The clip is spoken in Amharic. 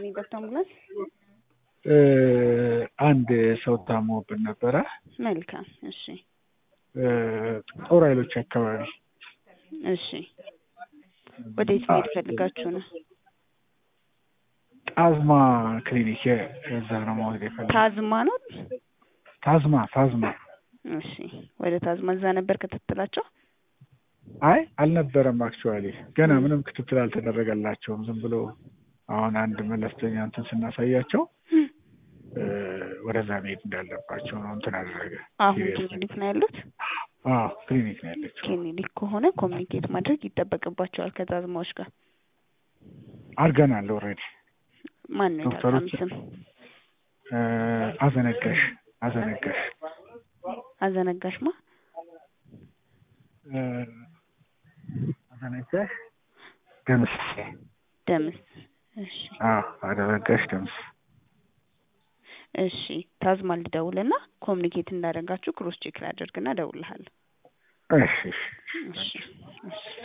ነው የገባው አምቡላንስ? እ አንድ ሰው ታሞብን ነበረ መልካም እሺ እ ጦር ኃይሎች አካባቢ እሺ ወዴት መሄድ ፈልጋችሁ ነው? ጣዝማ ክሊኒክ እዛ ነው መውሰድ የፈለግኩት። ታዝማ ነው? ታዝማ ታዝማ እሺ ወደ ታዝማ እዛ ነበር ክትትላቸው? አይ አልነበረም። አክቹዋሊ ገና ምንም ክትትል አልተደረገላቸውም። ዝም ብሎ አሁን አንድ መለስተኛ እንትን ስናሳያቸው እ ወደዛ መሄድ እንዳለባቸው ነው እንትን አደረገ። አሁን Seriously። ክሊኒክ ነው ያሉት? አዎ ክሊኒክ ነው ያለችው። ክሊኒክ ከሆነ ኮሚኒኬት ማድረግ ይጠበቅባቸዋል ከታዝማዎች ጋር። አድርገናል ኦልሬዲ። ማን ነው የታካሚ ዶክተሮች- ስም? እ አዘነጋሽ አዘነጋሽ አዘነጋሽማ እ አዘነጋሽ ደምስ ደምስ። እሺ አዎ አዘነጋሽ ደምስ እሺ ታዝማ ልደውልና ኮሚኒኬት እንዳደረጋችሁ ክሮስ ቼክ ላደርግና እደውልልሃለሁ። እሺ እሺ እሺ እሺ